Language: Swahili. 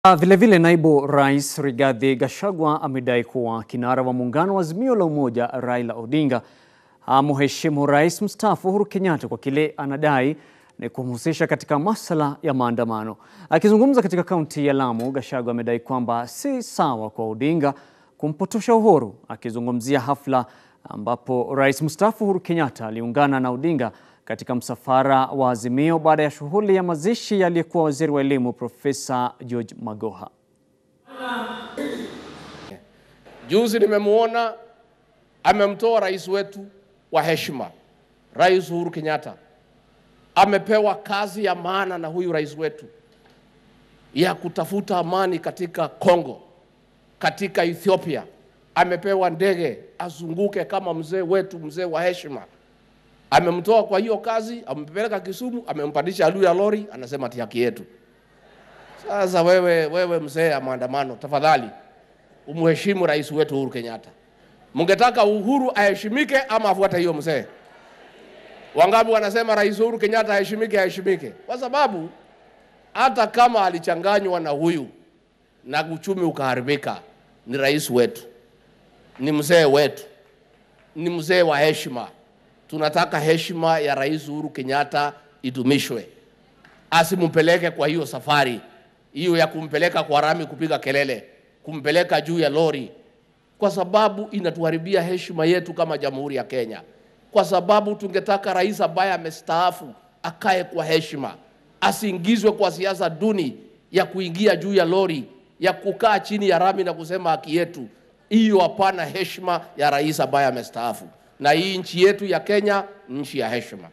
Vilevile vile naibu rais Rigathi Gachagua amedai kuwa kinara wa muungano wa Azimio la Umoja Raila Odinga amheshimu rais mstaafu Uhuru Kenyatta kwa kile anadai ni kumhusisha katika masuala ya maandamano. Akizungumza katika kaunti ya Lamu, Gachagua amedai kwamba si sawa kwa Odinga kumpotosha Uhuru. Akizungumzia hafla ambapo rais mstaafu Uhuru Kenyatta aliungana na Odinga katika msafara wa Azimio baada ya shughuli ya mazishi ya aliyekuwa waziri wa elimu Profesa George Magoha. Juzi nimemwona amemtoa rais wetu wa heshima, Rais Uhuru Kenyatta amepewa kazi ya maana na huyu rais wetu ya kutafuta amani katika Kongo, katika Ethiopia. Amepewa ndege azunguke kama mzee wetu, mzee wa heshima. Amemtoa kwa hiyo kazi, amempeleka Kisumu, amempandisha juu ya lori, anasema ati haki yetu. Sasa wewe, wewe mzee ya maandamano, tafadhali umheshimu rais wetu Uhuru Kenyatta. Mungetaka Uhuru aheshimike ama afuate hiyo mzee? Wangapi wanasema rais Uhuru Kenyatta aheshimike, aheshimike? Kwa sababu hata kama alichanganywa na huyu na uchumi ukaharibika, ni rais wetu, ni mzee wetu, ni mzee wa heshima. Tunataka heshima ya rais Uhuru Kenyatta idumishwe, asimpeleke kwa hiyo safari hiyo ya kumpeleka kwa rami kupiga kelele, kumpeleka juu ya lori, kwa sababu inatuharibia heshima yetu kama Jamhuri ya Kenya, kwa sababu tungetaka rais ambaye amestaafu akae kwa heshima, asiingizwe kwa siasa duni ya kuingia juu ya lori, ya kukaa chini ya rami na kusema haki yetu. Hiyo hapana heshima ya rais ambaye amestaafu, na hii nchi yetu ya Kenya ni nchi ya heshima.